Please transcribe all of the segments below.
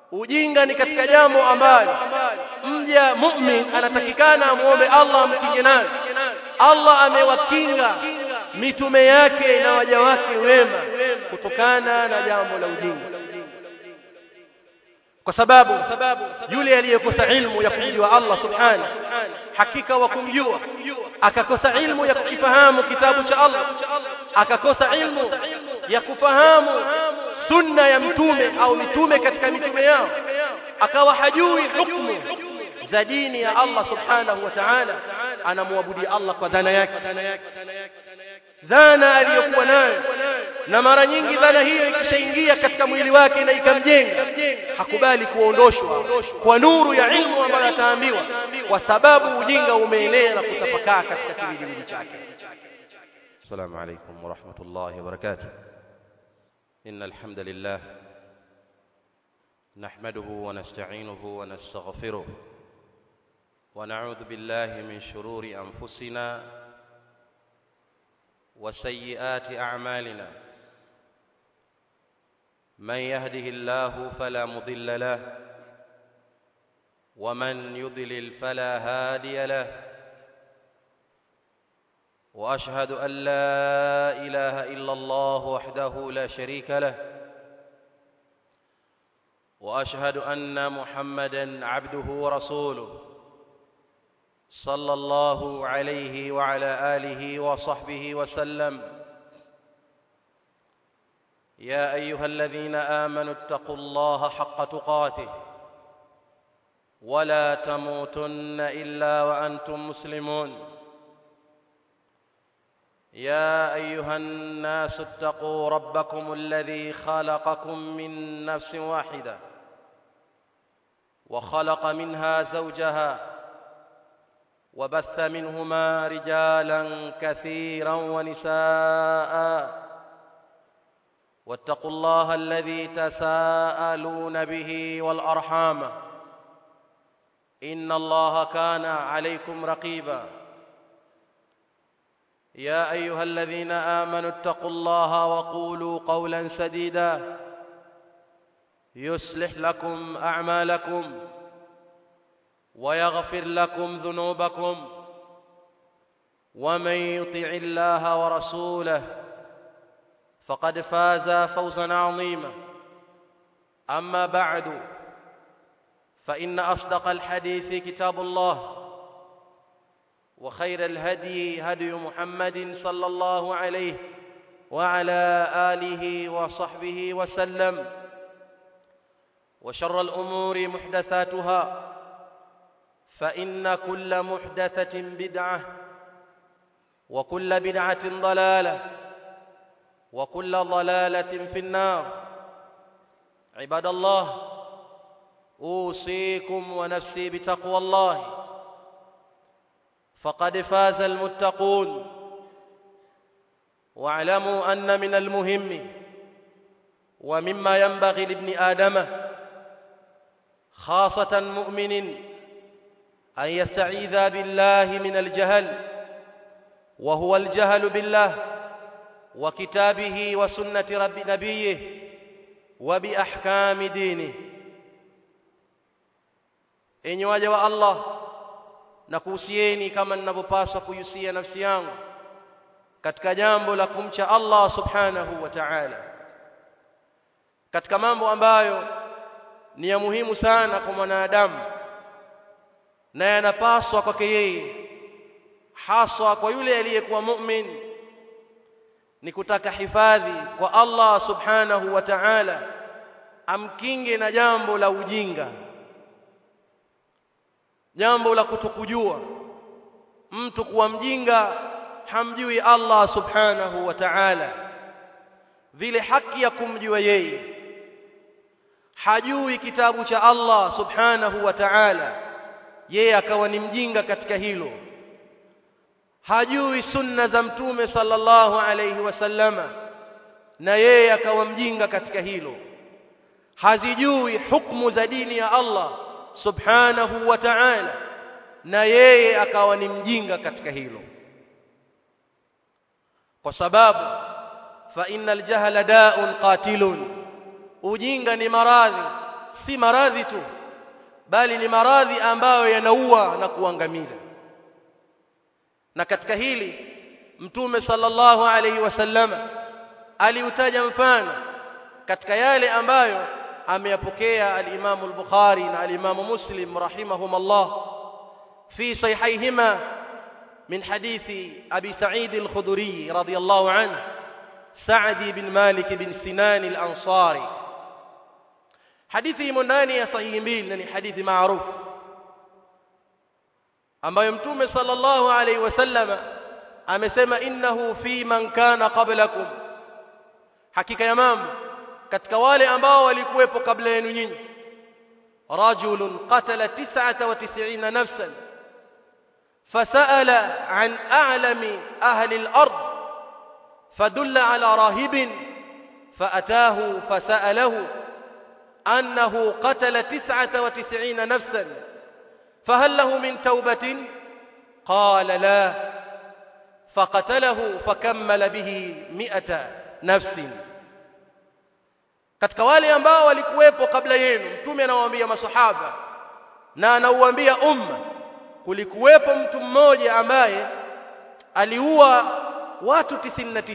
ujinga ni katika jambo ambalo mja mu'min anatakikana amuombe Allah amkinge nayo Allah amewakinga mitume yake na waja wake wema kutokana na jambo la ujinga kwa sababu yule aliyekosa ilmu ya kumjua Allah subhanahu hakika wa kumjua akakosa ilmu ya kukifahamu kitabu cha Allah akakosa ilmu ya kufahamu sunna ya mtume au mitume katika mitume yao akawa hajui hukumu za dini ya Allah subhanahu wa ta'ala anamwabudia Allah kwa dhana yake dhana aliyokuwa nayo na mara nyingi dhana hiyo ikishaingia katika mwili wake na ikamjenga hakubali kuondoshwa kwa nuru ya ilmu ambayo ataambiwa kwa sababu ujinga umeenea na kutapakaa katika kiwiliwili chake السلام عليكم ورحمة الله وبركاته إن الحمد لله نحمده ونستعينه ونستغفره ونعوذ بالله من شرور أنفسنا وسيئات أعمالنا من يهده الله فلا مضل له ومن يضلل فلا هادي له واشهد ان لا اله الا الله وحده لا شريك له واشهد ان محمدا عبده ورسوله صلى الله عليه وعلى اله وصحبه وسلم يا ايها الذين امنوا اتقوا الله حق تقاته ولا تموتن الا وانتم مسلمون يا ايها الناس اتقوا ربكم الذي خلقكم من نفس واحده وخلق منها زوجها وبث منهما رجالا كثيرا ونساء واتقوا الله الذي تساءلون به والارحام ان الله كان عليكم رقيبا يا ايها الذين امنوا اتقوا الله وقولوا قولا سديدا يصلح لكم اعمالكم ويغفر لكم ذنوبكم ومن يطع الله ورسوله فقد فاز فوزا عظيما اما بعد فان اصدق الحديث كتاب الله وخير الهدي هدي محمد صلى الله عليه وعلى اله وصحبه وسلم وشر الامور محدثاتها فان كل محدثه بدعه وكل بدعه ضلاله وكل ضلاله في النار عباد الله اوصيكم ونفسي بتقوى الله فقد فاز المتقون واعلموا ان من المهم ومما ينبغي لابن ادم خاصه مؤمن ان يستعيذ بالله من الجهل وهو الجهل بالله وكتابه وسنه رب نبيه وباحكام دينه enyi waja wa allah na kuhusieni kama ninavyopaswa kuhusia nafsi yangu katika jambo la kumcha Allah subhanahu wa ta'ala katika mambo ambayo ni ya muhimu sana kwa mwanadamu na yanapaswa kwake yeye haswa kwa yule aliyekuwa mu'min ni kutaka hifadhi kwa Allah subhanahu wa ta'ala amkinge na jambo la ujinga jambo la kutokujua mtu kuwa mjinga hamjui Allah subhanahu wa ta'ala vile haki ya kumjua yeye hajui kitabu cha Allah subhanahu wa ta'ala yeye akawa ni mjinga katika hilo hajui sunna za mtume sallallahu alayhi wasallama na yeye akawa mjinga katika hilo hazijui hukumu za dini ya Allah subhanahu wa ta'ala na yeye akawa ni mjinga katika hilo kwa sababu fa innal jahla da'un qatilun ujinga ni maradhi si maradhi tu bali ni maradhi ambayo yanaua na kuangamiza na katika hili mtume sallallahu alaihi wasallam aliutaja mfano katika yale ambayo ameyapokea al-Imam al-Bukhari na al-Imam Muslim rahimahumullah fi sahihayhima min hadithi Abi Sa'id al-Khudri radiyallahu anhu Sa'di bin Malik bin Sinan al-Ansari hadithi imo ndani ya sahihi mbili na ni hadithi maarufu ambayo mtume sallallahu alaihi wasallam amesema innahu fi man kana qablakum hakika ya mambo katika wale ambao walikuwepo kabla yenu nyinyi rajulun qatala 99 nafsan fasala an a'lami ahli al-ard fadulla ala rahibin فأتاه فسأله أنه قتل تسعة وتسعين نفسا فهل له من توبة قال لا فقتله فكمل به مئة نفس katika wale ambao walikuwepo kabla yenu mtume anawaambia masahaba na anauambia umma kulikuwepo mtu mmoja ambaye aliua watu 99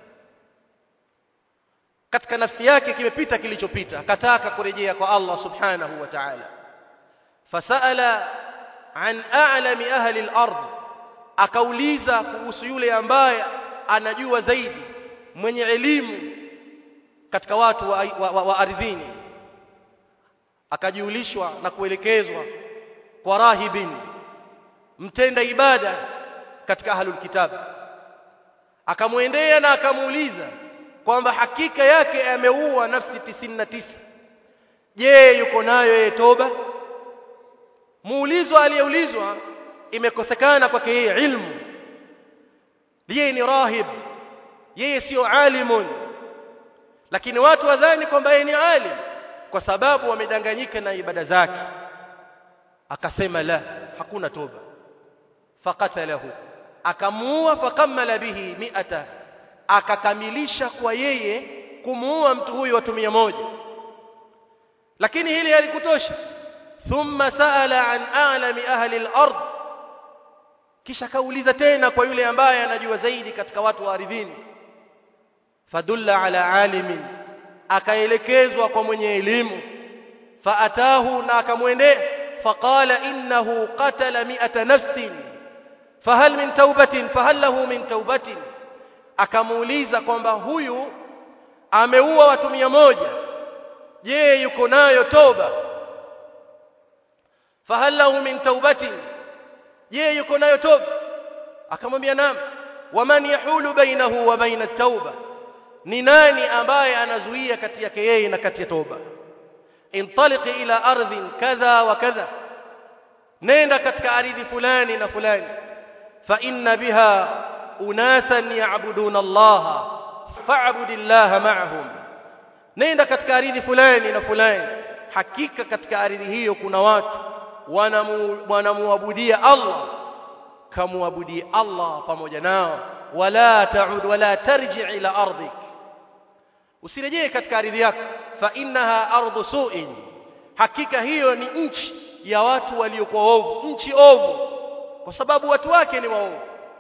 katika nafsi yake kimepita kilichopita akataka kurejea kwa Allah subhanahu wa ta'ala fasala an a'lami ahli al-ard akauliza kuhusu yule ambaye anajua zaidi mwenye elimu katika watu wa, wa, wa, wa ardhini akajiulishwa na kuelekezwa kwa rahibin mtenda ibada katika ahlul kitab akamwendea na akamuuliza kwamba hakika yake ameua nafsi tisini na tisa je yuko nayo yeye toba muulizwa aliyeulizwa imekosekana kwake yeye ilmu yeye ni rahib yeye sio alimun lakini watu wadhani kwamba yeye ni alim kwa sababu wamedanganyika na ibada zake akasema la hakuna toba faqatalahu akamuua fakamala bihi mi'ata akakamilisha kwa yeye kumuua mtu huyu watu mia moja lakini hili halikutosha thumma saala an a'lami ahli al-ard kisha kauliza tena kwa yule ambaye anajua zaidi katika watu wa ardhini fadulla ala alimin akaelekezwa kwa mwenye elimu faatahu na akamwendea faqala innahu qatala mi'ata nafsin fahal min taubatin fahal lahu min taubatin akamuuliza kwamba huyu ameua watu mia moja je yuko nayo toba fahal lahu min taubatin je yuko nayo toba akamwambia naam waman yahulu bainahu wa baina tauba ni nani ambaye anazuia kati yake yeye na kati ya toba intaliq ila ardhin kadha wa kadha nenda katika ardhi fulani na fulani fa inna biha unasan ya'buduna Allah fa'budillaha ma'ahum nenda katika ardhi fulani na fulani hakika katika ardhi hiyo kuna watu wanamuabudia Allah kamuabudie Allah pamoja nao wala ta'ud wala tarji' ila ardik usirejee katika ardhi yako fa innaha ardu su'in hakika hiyo ni nchi ya watu waliokuwa ovu nchi ovu kwa sababu watu wake ni waovu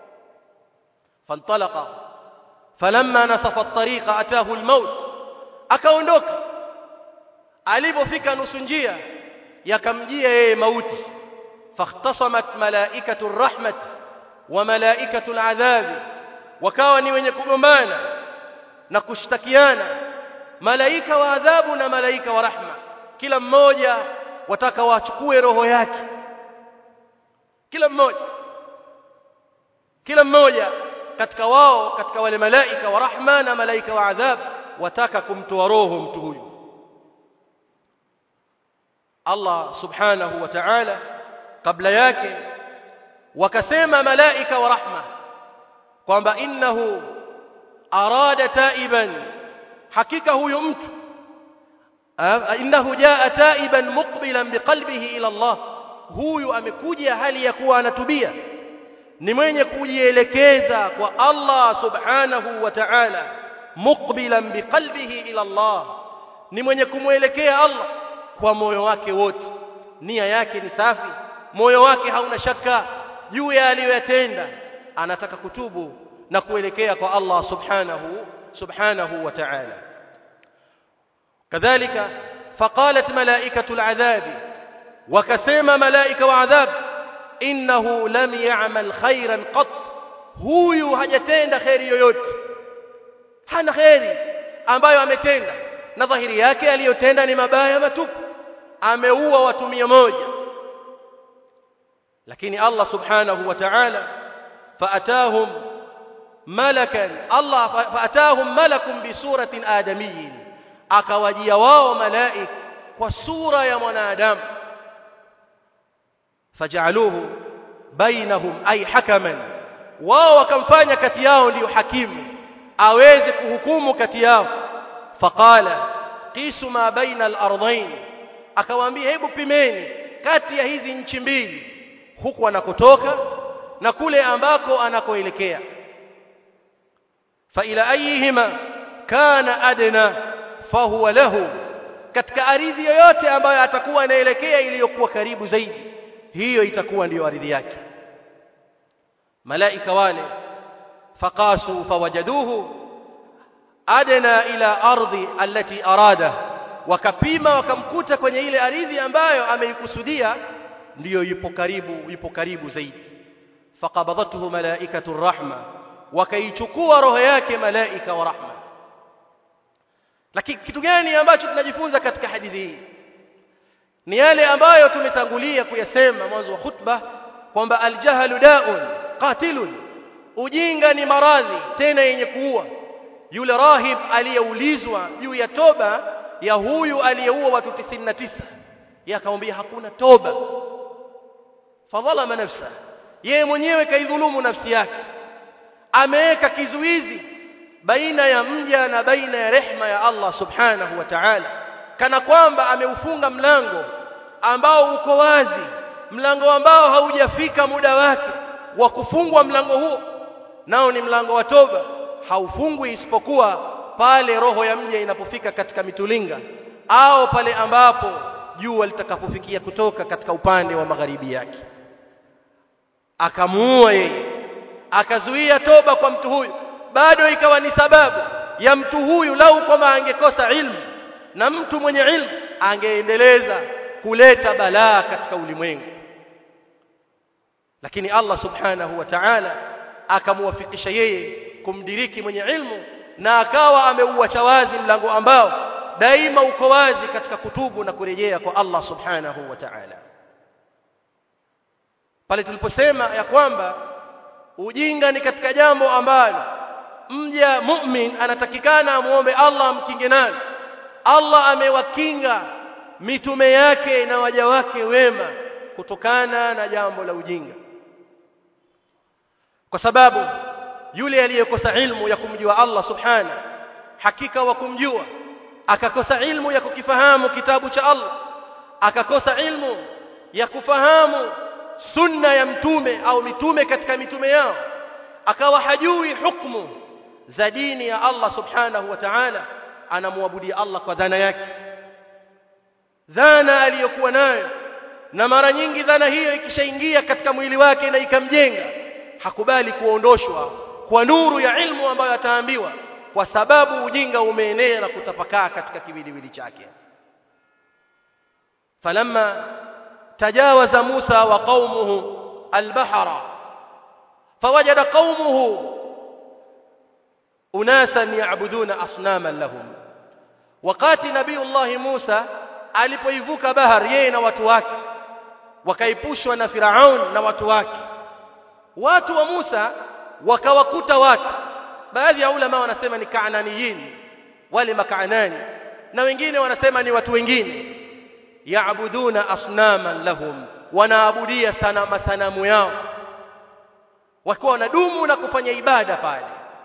فانطلق فلما نصف الطريق اتاه الموت akaondoka alipofika nusu njia yakamjia yeye mauti fakhtasamat malaikatu rahmat wa malaikatu aladhab wakawa ni wenye kugombana na kushtakiana malaika wa adhabu na malaika wa rahma kila mmoja wataka wachukue roho yake kila mmoja kila mmoja katika wao katika wale malaika wa rahma na malaika wa adhab wataka kumtoa roho mtu huyu Allah subhanahu wa ta'ala kabla yake wakasema malaika wa rahma kwamba innahu arada taiban hakika huyu mtu innahu jaa taiban muqbilan biqalbihi ila Allah huyu amekuja hali ya kuwa anatubia ni mwenye kujielekeza kwa Allah subhanahu wa ta'ala muqbilan biqalbihi ila Allah ni mwenye kumwelekea Allah kwa moyo wake wote nia yake ni safi moyo wake hauna shaka juu ya aliyoyatenda anataka kutubu na kuelekea kwa Allah subhanahu subhanahu wa ta'ala kadhalika faqalat malaikatu al'adhab wakasema malaika wa adhab innahu lam ya'mal khairan qat huyu hajatenda khairi yoyote hana khairi ambayo ametenda na dhahiri yake aliyotenda ni mabaya matupu ameua watu mia moja lakini Allah subhanahu wa ta'ala faatahum malakan Allah faatahum malakun bi suratin adamiyyin akawajia wao malaik kwa sura ya mwanadamu fajaluhu bainahum ay hakaman wao wakamfanya kati yao ndio hakimu aweze kuhukumu kati yao faqala qisu ma baina al-ardayn akawaambia hebu pimeni kati ya hizi nchi mbili huku anakotoka na kule ambako anakoelekea fa ila ayihima kana adna fahuwa lahu katika ardhi yoyote ambayo atakuwa anaelekea iliyokuwa karibu zaidi hiyo itakuwa ndiyo ardhi yake malaika wale faqasu fawajaduhu adna ila ardhi allati arada wakapima wakamkuta kwenye ile ardhi ambayo ameikusudia ndiyo yupo karibu yupo karibu zaidi faqabadathu malaikatu rahma wakaichukua roho yake malaika wa rahma lakini kitu gani ambacho tunajifunza katika hadithi hii ni yale ambayo tumetangulia kuyasema mwanzo wa khutba kwamba aljahlu daun qatilun ujinga ni maradhi tena yenye kuua yule rahib aliyeulizwa juu ya toba ya huyu aliyeua watu 99 yakamwambia hakuna toba fadhalama nafsa yeye mwenyewe kaidhulumu nafsi yake ameweka kizuizi baina ya mja na baina ya rehma ya Allah subhanahu wa ta'ala kana kwamba ameufunga mlango ambao uko wazi mlango ambao haujafika muda wake wa kufungwa mlango huo nao ni mlango wa toba haufungwi isipokuwa pale roho ya mja inapofika katika mitulinga au pale ambapo jua litakapofikia kutoka katika upande wa magharibi yake akamuua yeye akazuia toba kwa mtu huyu bado ikawa ni sababu ya mtu huyu lau kwamba angekosa ilmu na mtu mwenye ilmu angeendeleza kuleta balaa katika ulimwengu lakini Allah subhanahu wa ta'ala akamuwafikisha yeye kumdiriki mwenye ilmu na akawa ameuacha wazi mlango ambao daima uko wazi katika kutubu na kurejea kwa Allah subhanahu wa ta'ala pale tuliposema ya kwamba ujinga ni katika jambo ambalo mja mu'min anatakikana amuombe Allah amkinge nalo Allah amewakinga mitume yake na waja wake wema kutokana na jambo la ujinga kwa sababu yule aliyekosa ilmu ya kumjua Allah subhana hakika wa kumjua akakosa ilmu ya kukifahamu kitabu cha Allah akakosa ilmu ya kufahamu sunna ya mtume au mitume katika mitume yao akawa hajui hukumu za dini ya Allah subhanahu wa ta'ala anamwabudia Allah kwa dhana yake dhana aliyokuwa nayo na mara nyingi dhana hiyo ikishaingia katika mwili wake na ikamjenga hakubali kuondoshwa kwa nuru ya ilmu ambayo ataambiwa kwa sababu ujinga umeenea na kutapakaa katika kiwiliwili chake falamma tajawaza Musa wa qaumuhu albahra fawajada qaumuhu unasan ya'buduna asnaman lahum wakati nabiiullah Musa alipoivuka bahari yeye na watu wake wakaipushwa na Firaun na watu wake watu wa Musa wakawakuta watu baadhi ya ulama wanasema ni kaananiyin wale makaanani na wengine wanasema ni watu wengine yaabuduna asnaman lahum wanaabudia sana masanamu yao wakiwa wanadumu na kufanya ibada pale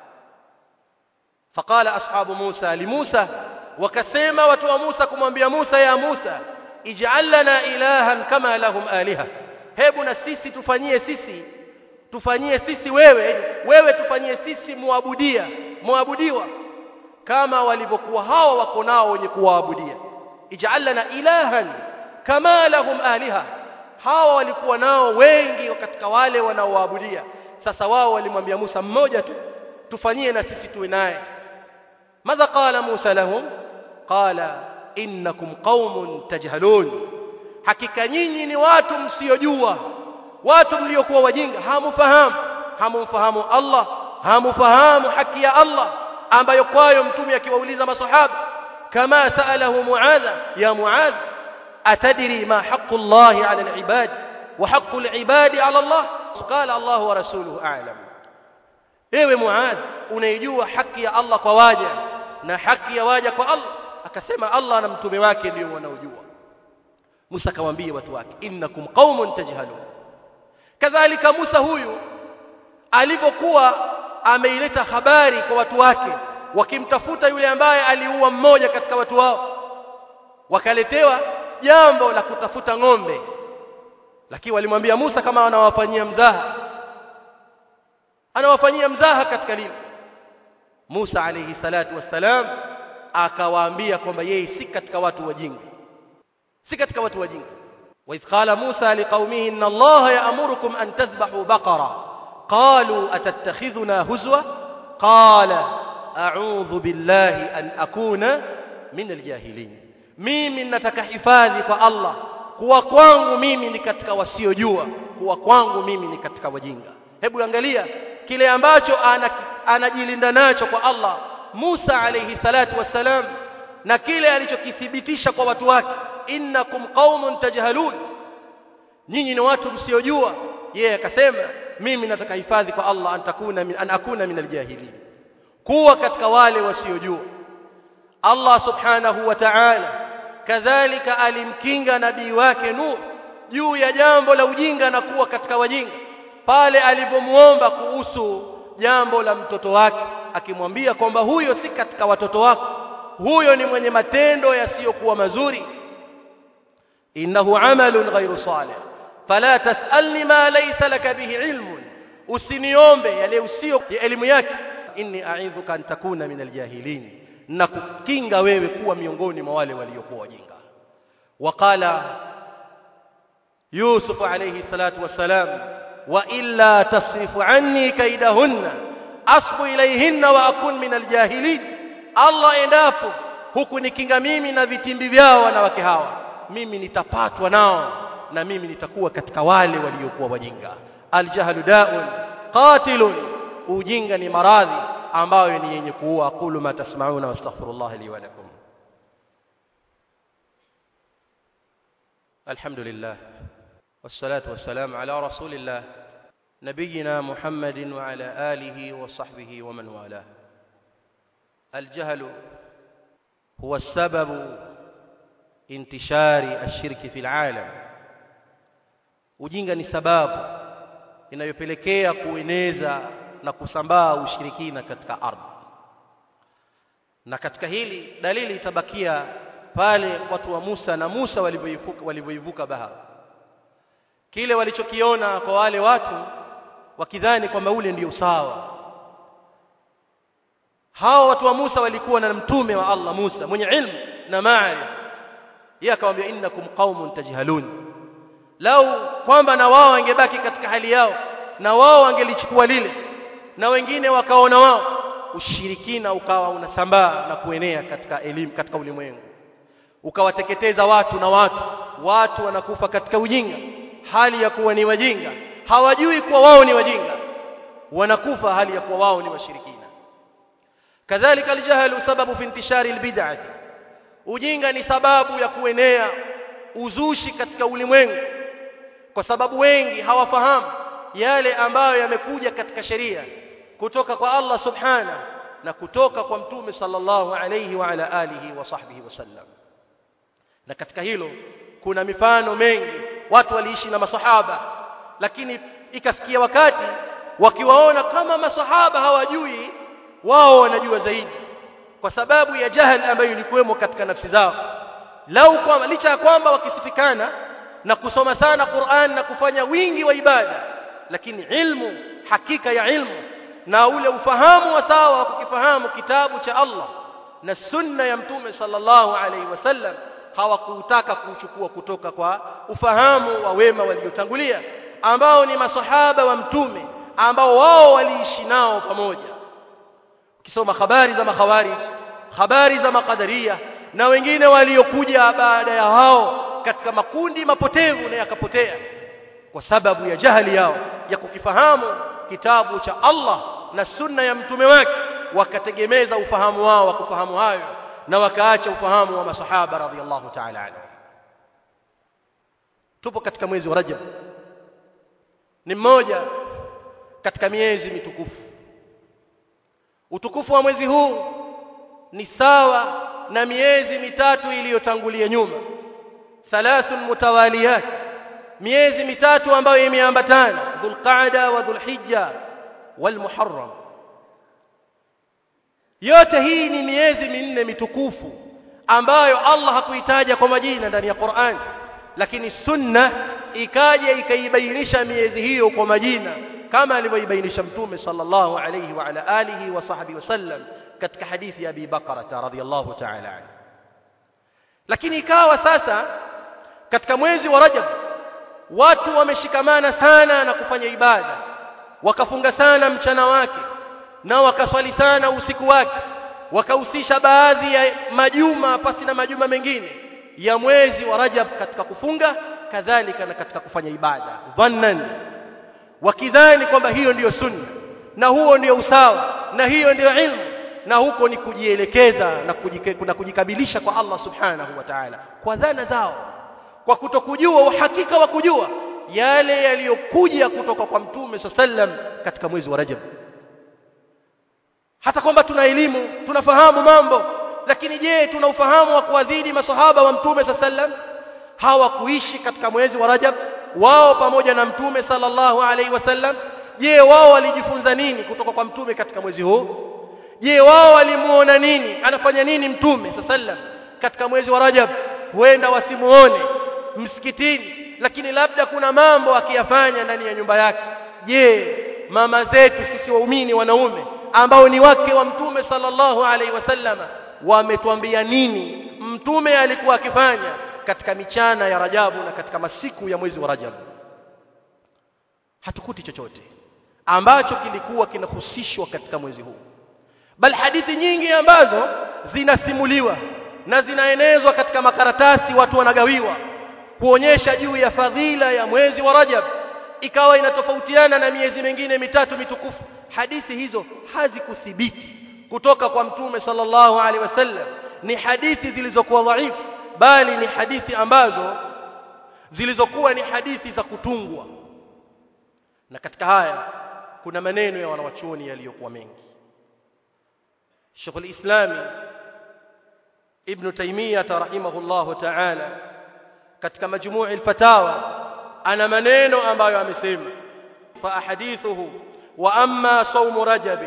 faqala ashabu Musa limusa wakasema watu wa Musa kumwambia Musa ya Musa ij'al lana ilahan kama lahum aliha hebu na sisi tufanyie sisi tufanyie sisi wewe wewe tufanyie sisi muabudia muabudiwa kama walivyokuwa hawa wako nao wenye kuwaabudia ij'al lana ilahan kama lahum aliha hawa walikuwa nao wengi katika wale wanaoabudia sasa wao walimwambia Musa mmoja tu tufanyie na sisi tuwe naye madha qala Musa lahum qala innakum qaumun tajhalun hakika nyinyi ni watu msiojua watu mliokuwa wajinga hamufahamu hamumfahamu Allah hamufahamu haki ya Allah ambayo kwayo mtume akiwauliza masahaba kama saalahu muadha ya muadh atadri ma haqqu Allah ala alibad wa haqqu alibad ala Allah qala Allah wa rasuluhu a'lam ewe muadh unaijua haki ya Allah kwa waja na haki ya waja kwa Allah akasema Allah na mtume wake ndio wanaojua Musa akamwambia watu wake innakum qaumun tajhalun kadhalika Musa huyu alipokuwa ameileta habari kwa watu wake wakimtafuta yule ambaye aliua mmoja katika watu wao wakaletewa jambo la kutafuta ng'ombe lakini walimwambia Musa kama anawafanyia mzaha anawafanyia mzaha katika lile Musa alayhi salatu wassalam akawaambia kwamba yeye si katika watu wajinga si katika watu wajinga wa idh qala Musa liqaumihi inna Allah ya'murukum an tadhbahu baqara qalu atattakhidhuna huzwa qala a'udhu billahi an akuna min aljahilin mimi nataka hifadhi kwa Allah kuwa kwangu mimi ni katika wasiojua kuwa kwangu mimi ni katika wajinga hebu angalia kile ambacho anajilinda nacho kwa Allah Musa alayhi salatu wassalam na kile alichokithibitisha kwa watu wake innakum qaumun tajhalun nyinyi ni watu msiojua yeye akasema mimi nataka hifadhi kwa Allah antakuna min an akuna min aljahilin kuwa katika wale wasiojua Allah subhanahu wa ta'ala kadhalika alimkinga nabii wake Nuh juu ya jambo la ujinga na kuwa katika wajinga pale alipomuomba kuhusu jambo la mtoto wake akimwambia kwamba huyo si katika watoto wako huyo ni mwenye matendo yasiyokuwa mazuri innahu amalun ghairu salih fala tasalni ma laysa laka bihi ilmun usiniombe yale usio ya elimu yake inni a'idhuka an takuna min aljahilin na kukinga wewe kuwa miongoni mwa wale waliokuwa wajinga waqala yusuf alayhi salatu wassalam wa illa tasrifu anni kaidahunna asbu ilayhinna wa akun min aljahilin Allah endapo huku nikinga mimi na vitimbi vyao wanawake hawa mimi nitapatwa nao na mimi nitakuwa katika wale waliokuwa wajinga aljahlu da'un qatilun ujinga ni maradhi ambayo ni yenye kuua aqulu ma tasma'una wastaghfirullah li wa lakum alhamdulillah والصلاة والسلام على رسول الله نبينا محمد وعلى آله وصحبه ومن والاه الجهل هو السبب انتشار الشرك في العالم ujinga ni sababu inayopelekea kueneza na kusambaa ushirikina katika ardhi na katika hili dalili itabakia pale watu wa Musa na Musa walivyoivuka walivyoivuka bahari kile walichokiona kwa wale watu wakidhani kwamba ule ndio sawa hao watu wa Musa walikuwa na mtume wa Allah Musa mwenye ilmu na maarifa yeye akamwambia innakum qaumun tajhalun lau kwamba na wao wangebaki katika hali yao na wao wangelichukua lile na wengine wakaona wao ushirikina ukawa unasambaa na kuenea katika elimu katika ulimwengu ukawateketeza watu na watu watu wanakufa katika ujinga hali ya kuwa ni wajinga hawajui kuwa wao ni wajinga wanakufa hali ya kuwa wao ni washirikina kadhalika aljahlu sababu fi intishari albid'ah ujinga ni sababu ya kuenea uzushi katika ulimwengu kwa sababu wengi hawafahamu yale ambayo yamekuja katika sheria kutoka kwa Allah subhana na kutoka kwa mtume sallallahu alayhi wa ala alihi wa sahbihi wasallam na katika hilo kuna mifano mengi watu waliishi na masahaba lakini ikafikia wakati wakiwaona kama masahaba hawajui wao wanajua zaidi kwa sababu ya jahal ambayo ilikuwemo katika nafsi zao lau kwamba licha ya kwamba wakisifikana na kusoma sana Qur'an na kufanya wingi wa ibada lakini ilmu hakika ya ilmu na ule ufahamu wa sawa wa kukifahamu kitabu cha Allah na sunna ya mtume sallallahu alaihi wasallam hawakutaka kuchukua kutoka kwa ufahamu wa wema waliotangulia ambao ni masahaba wa mtume ambao wao waliishi nao pamoja ukisoma habari za makhawarij habari za makadaria na wengine waliokuja baada ya hao katika makundi mapotevu na yakapotea kwa sababu ya jahili yao ya kukifahamu kitabu cha Allah na sunna ya mtume wake wakategemeza ufahamu wao wa kufahamu hayo na wakaacha ufahamu wa masahaba radhiallahu ta'ala anhu tupo katika mwezi wa Rajab ni mmoja katika miezi mitukufu utukufu wa mwezi huu ni sawa na miezi mitatu iliyotangulia nyuma thalathun mutawaliyat miezi mitatu ambayo imeambatana dhulqaada wa dhulhijja walmuharram yote hii ni miezi minne mitukufu ambayo Allah hakuitaja kwa majina ndani ya Qur'an lakini sunna ikaja ikaibainisha miezi hiyo kwa majina kama alivyoibainisha mtume sallallahu alayhi wa ala alihi wa sahbihi wasallam katika hadithi ya Abi Bakara radhiyallahu ta'ala anhu lakini ikawa sasa katika mwezi wa Rajab watu wameshikamana sana na kufanya ibada wakafunga sana mchana wake na wakaswali sana usiku wake wakahusisha baadhi ya majuma pasi na majuma mengine ya mwezi wa Rajab katika kufunga kadhalika na katika kufanya ibada dhannan wakidhani kwamba hiyo ndiyo sunna na huo ndio usawa na hiyo ndiyo ilmu na huko ni kujielekeza na, kujike, na kujikabilisha kwa Allah subhanahu wa ta'ala kwa dhana zao kwa kutokujua uhakika wa kujua yale yaliyokuja kutoka kwa mtume sallam katika mwezi wa Rajab hata kwamba tuna elimu tunafahamu mambo lakini je tuna ufahamu wa kuadhidi masahaba wa mtume sallam hawakuishi katika mwezi wa Rajab wao pamoja na mtume sallallahu alaihi wasallam je wao walijifunza nini kutoka kwa mtume katika mwezi huu je wao walimuona nini anafanya nini mtume sallam katika mwezi wa Rajab huenda wasimuone msikitini lakini labda kuna mambo akiyafanya ndani ya nyumba yake je mama zetu sisi waumini wanaume ambao ni wake wa mtume sallallahu alaihi wasallama wametuambia nini mtume alikuwa akifanya katika michana ya Rajabu na katika masiku ya mwezi wa Rajabu hatukuti chochote ambacho kilikuwa kinahusishwa katika mwezi huu bal hadithi nyingi ambazo zinasimuliwa na zinaenezwa katika makaratasi watu wanagawiwa kuonyesha juu ya fadhila ya mwezi wa Rajab ikawa inatofautiana na miezi mingine mitatu mitukufu hadithi hizo hazikuthibiti kutoka kwa mtume sallallahu alaihi wasallam ni hadithi zilizokuwa dhaifu bali ni hadithi ambazo zilizokuwa ni hadithi za kutungwa na katika haya kuna maneno ya wanawachuoni yaliyokuwa mengi Sheikh al-Islam Ibn Taymiyyah rahimahullahu ta'ala katika majmuu' al-fatawa ana maneno ambayo amesema fa ahadithuhu wa amma sawm rajab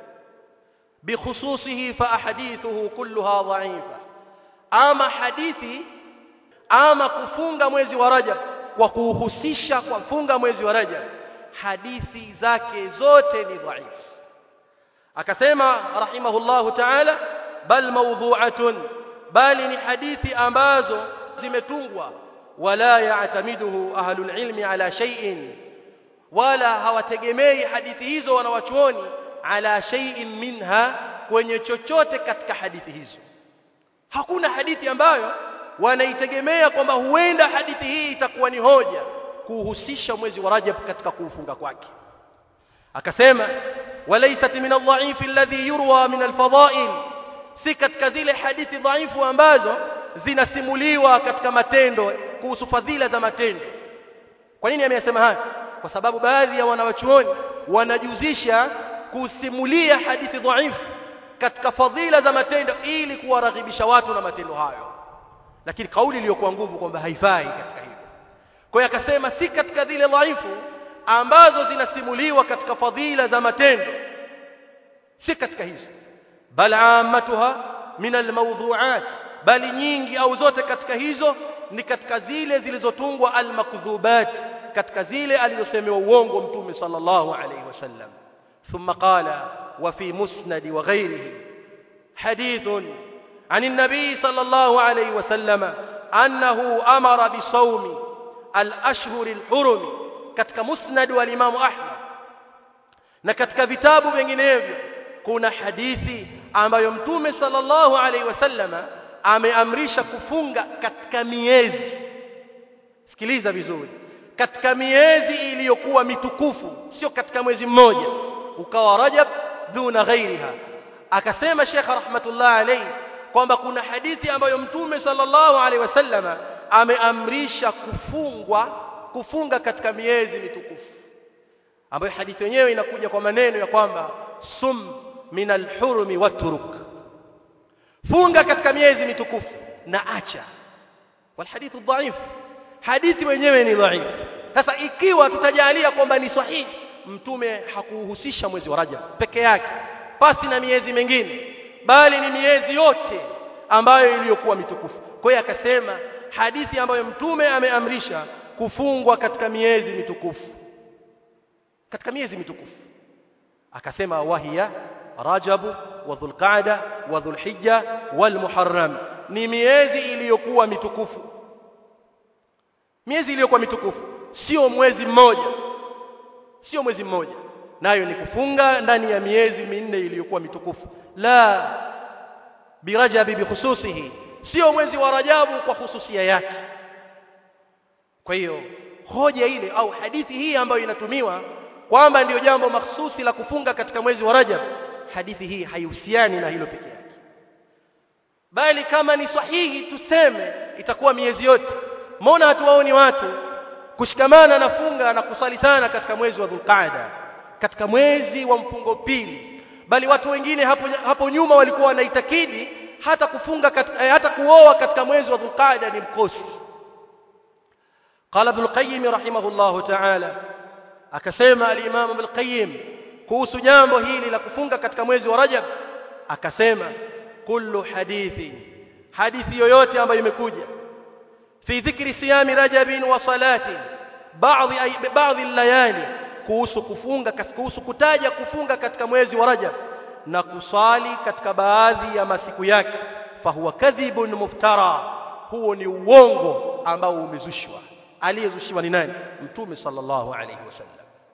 بخصوصه فاحاديثه كلها ضعيفه ama hadithi ama kufunga mwezi wa Rajab kwa kuhusisha kwa funga mwezi wa Rajab hadithi zake zote ni dhaifu akasema rahimahullahu ta'ala bal mawdhu'atun bali ni hadithi ambazo zimetungwa wala ya'tamiduhu ahlul ilmi ala shay'in wala hawategemei hadithi hizo wanawachuoni ala shay'in minha kwenye chochote katika hadithi hizo hakuna hadithi ambayo wanaitegemea kwamba huenda hadithi hii itakuwa ni hoja kuhusisha mwezi wa Rajab katika kuufunga kwake akasema walaysat min adh-dha'if alladhi yurwa min al-fada'il si katika zile hadithi dhaifu ambazo zinasimuliwa katika matendo kuhusu fadhila za matendo kwa nini ameyasema haya kwa sababu baadhi ya wanawachuoni wanajuzisha kusimulia hadithi dhaifu katika fadhila za matendo ili kuwaraghibisha watu na matendo hayo lakini kauli iliyokuwa nguvu kwamba haifai katika hilo kwa hiyo akasema si katika zile dhaifu ambazo zinasimuliwa katika fadhila za matendo si katika hizo bal ammatuha min almawdhu'at bali nyingi au zote katika hizo ni katika zile zilizotungwa almakdhubat katika zile alizosemewa uongo mtume sallallahu alayhi wasallam ثم قال وفي مسند وغيره حديث عن النبي صلى الله عليه وسلم annahu amara bisawmi al-ashhur al-hurum katika musnad wa Imam Ahmad na katika vitabu vinginevyo kuna hadithi ambayo mtume sallallahu alaihi wasallama ameamrisha kufunga katika miezi sikiliza vizuri katika miezi iliyokuwa mitukufu sio katika mwezi mmoja ukawa Rajab duna ghairiha akasema Sheikh rahmatullah alayhi kwamba kuna hadithi ambayo mtume sallallahu alaihi wasallama ameamrisha kufungwa kufunga katika miezi mitukufu ambayo hadithi yenyewe inakuja kwa maneno ya kwamba sum min alhurumi waturuk funga katika miezi mitukufu na acha walhadithu dhaif hadithi wenyewe ni dhaif sasa ikiwa tutajalia kwamba ni sahihi mtume hakuhusisha mwezi wa Rajab peke yake pasi na miezi mingine bali ni miezi yote ambayo iliyokuwa mitukufu kwa hiyo akasema hadithi ambayo mtume ameamrisha kufungwa katika miezi mitukufu katika miezi mitukufu akasema wahiya Rajab wa Dhulqa'da wa Dhulhijja wal Muharram ni miezi iliyokuwa mitukufu miezi iliyokuwa mitukufu sio mwezi mmoja sio mwezi mmoja nayo ni kufunga ndani ya miezi minne iliyokuwa mitukufu la birajabi bikhususihi sio mwezi wa Rajabu kwa hususia yake kwa hiyo hoja ile au hadithi hii ambayo inatumiwa kwamba ndiyo jambo mahsusi la kufunga katika mwezi wa Rajab hadithi hii haihusiani na hilo peke yake bali kama ni sahihi tuseme itakuwa miezi yote mbona hatuwaoni watu kushikamana na funga na kusali sana katika mwezi wa Dhulqaada katika mwezi wa mfungo pili bali watu wengine hapo, hapo nyuma walikuwa wanaitakidi hata kufunga katika, eh, hata kuoa katika mwezi wa Dhulqaada ni mkosi قال ابن القيم رحمه الله تعالى akasema al-Imam Ibn Qayyim kuhusu jambo hili la kufunga katika mwezi wa Rajab akasema kullu hadithi hadithi yoyote ambayo imekuja fi dhikri siyami rajabin wa salati baadhi baadhi layali kuhusu kufunga kuhusu kutaja kufunga katika mwezi wa Rajab na kusali katika baadhi ya masiku yake fahuwa kadhibun muftara huo ni uongo ambao umezushwa aliyezushiwa ni nani mtume sallallahu alayhi wasallam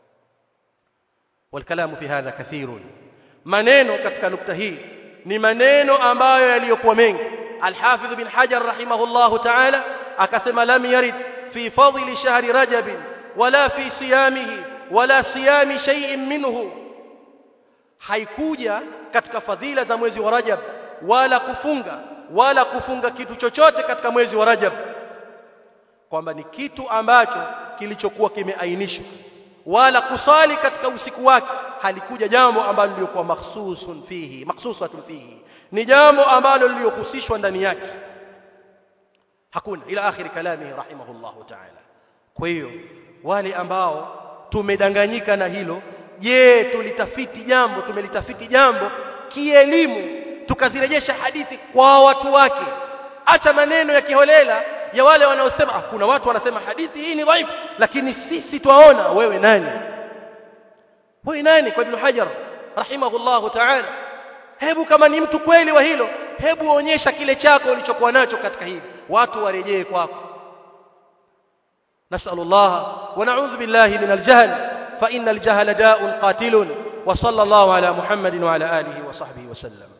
والكلام في هذا كثير maneno katika nukta hii ni maneno ambayo yaliyokuwa mengi al-Hafidh bin Hajar rahimahullahu ta'ala akasema lam yarid fi fadli shahri rajab wala fi siyamihi wala siyami shay'in minhu haikuja katika fadhila za mwezi wa Rajab wala kufunga wala kufunga kitu chochote katika mwezi wa Rajab kwamba ni kitu ambacho kilichokuwa kimeainishwa wala kusali katika usiku wake halikuja jambo ambalo lilikuwa makhsusun fihi makhsusatun fihi ni jambo ambalo liliohusishwa ndani yake hakuna ila akhiri kalami rahimahullahu ta'ala kwa hiyo wale ambao tumedanganyika na hilo je tulitafiti jambo tumelitafiti jambo kielimu tukazirejesha hadithi kwa watu wake acha maneno ya kiholela ya wale wanaosema ah, kuna watu wanasema hadithi hii ni dhaifu lakini sisi twaona wewe nani wewe nani kwa Ibn Hajar rahimahullahu ta'ala hebu kama ni mtu kweli wa hilo hebu onyesha kile chako ulichokuwa nacho katika hili watu warejee kwako نسأل الله ونعوذ بالله من الجهل فإن الجهل داء قاتل وصلى الله على محمد وعلى آله وصحبه وسلم